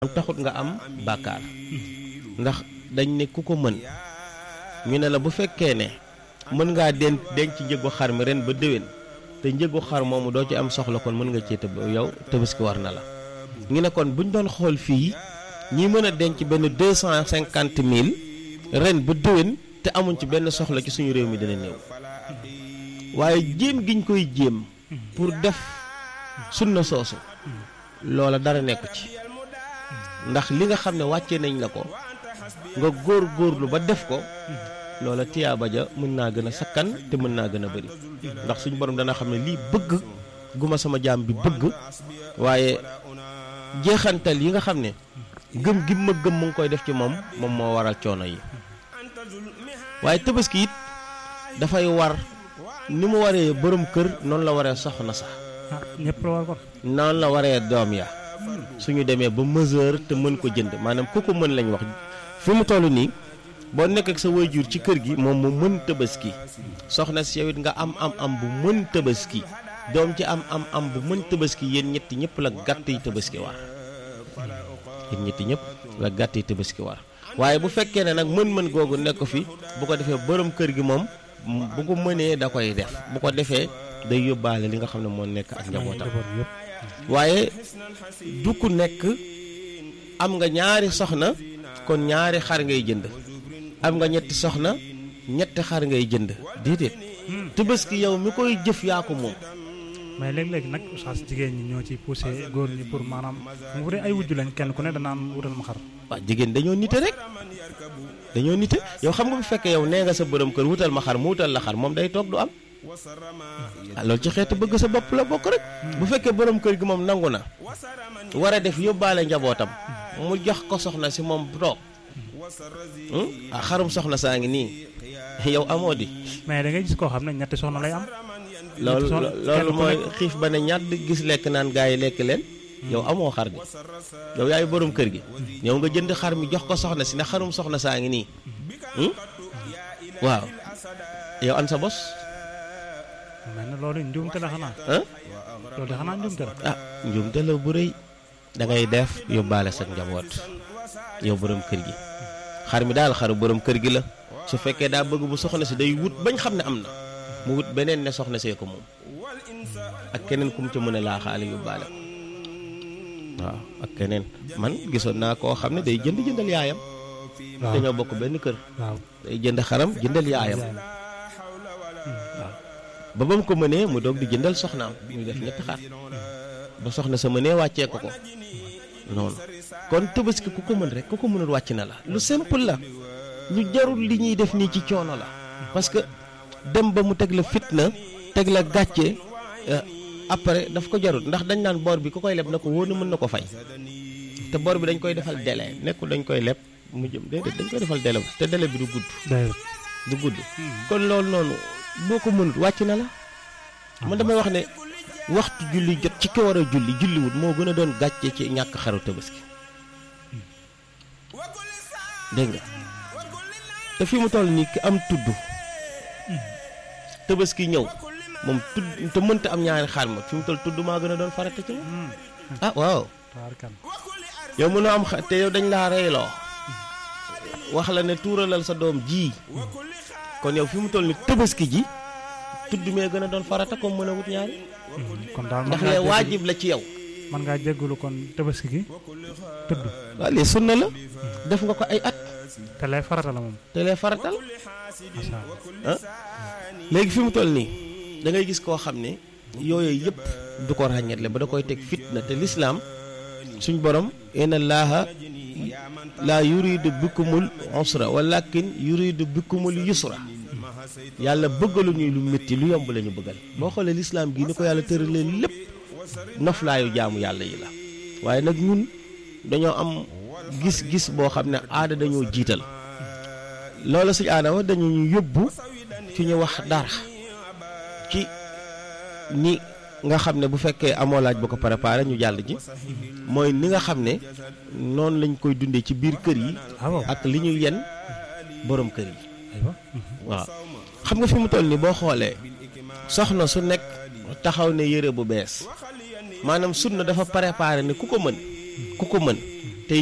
am taxut nga am bàkkaar ndax dañ ne ku ko mën ñu ne la bu fekkee ne mën ngaa den denc njëgu xar mi ren ba déwén te njëgu xar moomu doo ci am soxla kon mën nga cee tëb yow tabaski war na la ñu ne kon buñ doon xool fii ñi mën a denc benn deux cent cinquante mille ren ba déwén te amuñ ci benn soxla ci suñu réew mi dina néew waaye jéem giñ koy jéem pour def sunna soosu loola dara nekku ci ndax li nga xam ne wàccee nañ la ko nga góor góorlu ba def ko loola tiyaaba ja mën naa gën a sakkan te mën naa gën a bëri ndax suñu borom dana xam ne lii bëgg guma sama jaam bi bëgg waaye jeexantal yi nga xam ne gëm gi ma gëm mu ngi koy def ci moom moom moo waral coono yi waaye tabaski it dafay war ni mu waree borom kër noonu la waree soxna sax ah ñëpp la war kon. noonu la waree doom ya suñu demee ba mesure te mën ko jënd maanaam ku ko mën lañ wax fi mu toll nii boo nekk ak sa waajur ci kër gi moom mu mën tabaski soxna si yow it nga am am am bu mën tabaski doom ci am am am bu mën tabaski yéen ñetti ñëpp la gàtt yi tabaski war yéen ñetti ñëpp la gàtt yi tabaski war waaye bu fekkee ne nag mën-mën googu nekk fi bu ko defee borom kër gi moom bu ko mënee da koy def bu ko defee day yóbbaale li nga xam ne moo nekk ak njabootam waaye du ku nekk am nga ñaari soxna kon ñaari xar ngay jënd am nga ñetti soxna ñetti xar ngay jënd déedéet tabaski yow mi koy jëf yaa ko moom mais léeg-léeg nag saa si jigéen ñi ñoo ci poussé góor ñi pour maanaam mu dee ay wujju lañ kenn ku ne danaan wutal ma xar. waaw jigéen dañoo nite rek dañoo nite yow xam nga bu fekkee yow nee nga sa borom kër wutal ma xar mu wutal la xar moom day toog du am ah loolu ci xeetu bëgg sa bopp la bokk rek bu fekkee borom kër gi moom nangu na war a def yóbbaale njabootam mu jox ko soxna si moom toog ah xarum soxna saa ngi nii yow amoo di. mais da ngay gis koo xam ne ñetti soxna lay am. loolu loolu mooy xiif ba ne ñatt gis lekk naan gaa yi lekk leen yow amoo xar gi yow yaay borom kër gi yow nga jënd xar mi jox ko soxna si ne xarum soxna saa ngi nii waaw yow an sa bos mel na loolu njuumte la xanaa. ah loolu de xanaa njuumte la. ah njuumte la bu rëy da ngay def yóbbaale sa njaboot yow borom kër gi xar mi daal xaru borom kër gi la su fekkee daa bëgg bu soxna si day wut bañ xam ne am na mu wut beneen ne soxna see ko moom ak keneen ku mu ca mën a laaxaale yóbbaale ko waaw ak keneen man gisoon naa koo xam ne day jënd jëndal yaayam. waaw dañoo bokk benn kër. waaw day jënd xaram jëndal yaayam. waaw ba ba mu ko mënee mu doog di jëndal soxnaam ñu def ñetti xar ba soxna sa mënee wàccee ko ko noonu kon tabaski ku ko mën rek ku ko mënul wàcc na la lu simple la lu jarul li ñuy def nii ci coono la parce que dem ba mu teg la fitna teg la gàcce après daf ko jarul ndax dañ naan bor bi ku koy leb na ko wóor na mën na ko fay te bor bi dañ koy defal délai nekkul dañ koy leb mu jëm déedéet dañ koy defal délai te délai bi du gudd du gudd kon loolu noonu boo ko mënut wàcc na la man damay wax ne waxtu julli jot ci ki war a julli julliwut moo gën a doon gàcce ci ñàkk xaru tabaski dégg nga te fi mu toll nii ki am tudd tabaski ñëw moom tudd te mënta am ñaari xaar ma fi mu toll tudd maa gën a doon farata ci moom ah waaw yow mënoo am xa te yow dañ laa reyloo wax la ne tuuralal sa doom ji kon yow fi mu toll ni tabaski ji tudd mee gën a doon farata comme mën a wut ñaari kon daal ndax lee waajib la ci yow man ngaa jéggalu kon tabaski gi tudd waaw lii sunna la def nga ko ay at te lay farata la moom te lee faratal macha allah ah léegi fi mu toll nii da ngay gis koo xam ne yooyu yëpp du ko ràññetle ba da koy teg fitna te lislaam suñ borom inna allaaha laa yuridu bikumul usra walakin yuridu bikumul yusra yàlla bëggalu ñuy lu métti lu yomb la ñu bëggal boo xoolee lislaam gi ni ko yàlla tëralee lépp noflaayu jaamu yàlla yi la waaye nag ñun dañoo am gis-gis boo xam ne aada dañoo jiital loolu suñ aada wax dañu ñu yóbbu ci ñu wax dara ci ni nga xam ne bu fekkee amoo laaj bu ko préparé ñu jàll ji mooy ni nga xam ne noonu lañ koy dundee ci biir kër yi ak li ñu yen borom kër yi waaw xam nga fi mu toll nii boo xoolee soxna su nekk taxaw ne yére bu bees maanaam sunna dafa préparé ne ku ko mën ku ko mën